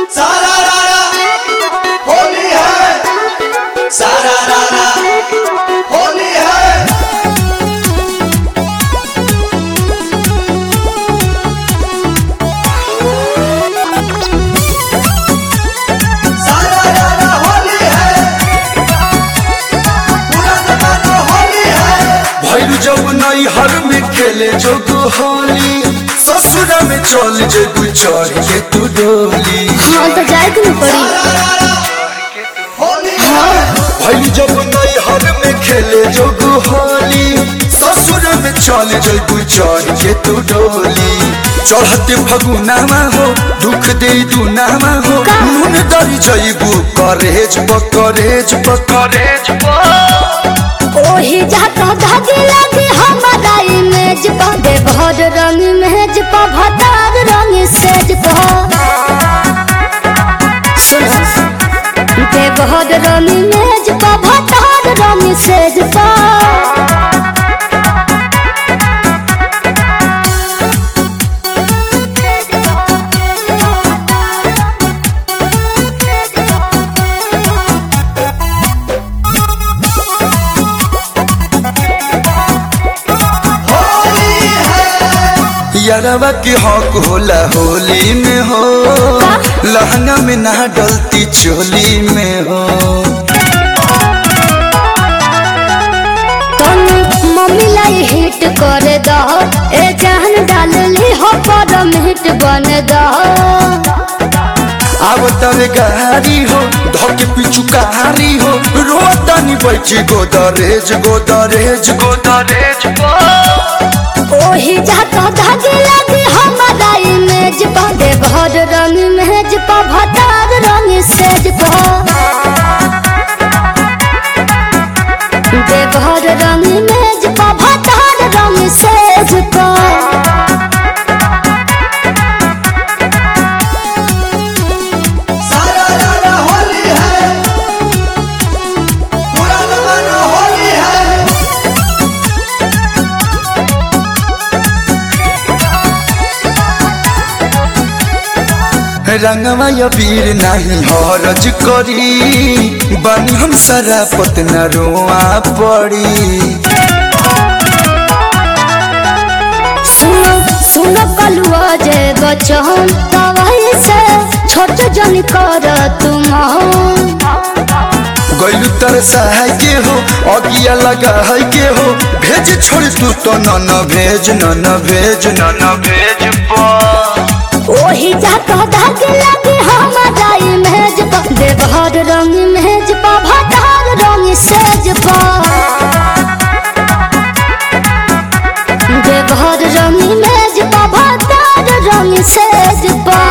सारा रारा होली है सारा रारा होली है सारा रारा होली है पूरा जमाना होली है भैर जब नई हर में खेले जोग होली ससुर में चल जेबू चढ़ के तू डोली हाँ तो जाए के न पड़ी सारा रारा होली है भैर जब नई हर में खेले जोग होली ससुर में चल जेबू चढ़ के तू डोली चढ़ते फगुनामा हो दुख दे दुनामा हो नून दरी जैबू करेज बकरेज बकरेज ओही जाता धागे लगे हमारा इमेज पा दे भर रंग मेज पा भतार रंग सेज पा सुनो दे भर रंग मेज पा भतार रंग सेज पा होली है यारवा के हक होला होली में हो लहंगा में ना डलती चोली में हो कौन मम्मी लाई हिट कर दो ए जान डाल ली हो पर हिट बन दो अब तरे गारी हो धके पिछु कारी हो रोतानी बैठी गोदरेज गोदरेज गोदरेज ओही जाता धागे लगे हमारा इमेज पा दे भर रंग मेज पा भतार रंग सेज पा दे भर रंग मेज पा भतार रंग सेज पा सारा रारा होली है पूरा जमाना होली है रंगवा या वीर नहीं हरज करी बनी हम सारा पतना रोआ पड़ी सुनो सुनो कलुआ जे बचन तवाई से छोट जन कर तुम गैलू तर सहाय के हो अगिया लगा है के हो भेज छोड़ तू तो न न भेज न न भेज न न भेज ओही जाता धागे लगे हमारा इमेज पा दे भर रंग मेज पा भतार रंग सेज पा दे भर रंग मेज पा भतार रंग सेज पा